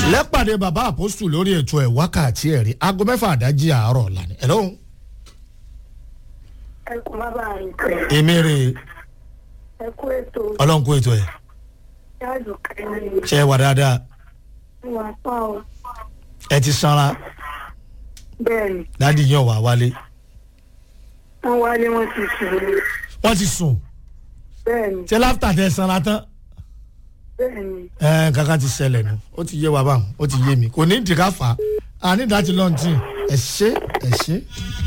lẹ́pàdé bàbá àpòsù lórí ètò ẹ̀ wákàtí ẹ̀rí aago mẹ́fà àdájí àárọ̀ ọ̀la ni. ẹ̀lọ́ ẹ kú bàbá rẹ èmi rè ẹ kú ètò ọlọ́run kó ètò ẹ̀ jáàdù kẹrin ṣe é wà dáadáa wà pa ọ ẹ ti sanra bẹ́ẹ̀ni dádì yàn wá wálé wọn wálé wọn ti sùn wọ́n ti sùn bẹ́ẹ̀ni ṣé láfítà tẹ sanra tán bẹ́ẹ̀ni ẹ kankan ti ṣẹlẹ̀ nù ó ti yé wa báwọn ó ti yé mi kò ní ìdíkà fà á àní ìdájí lọ́ntì ẹ̀ ṣe ẹ̀ ṣe.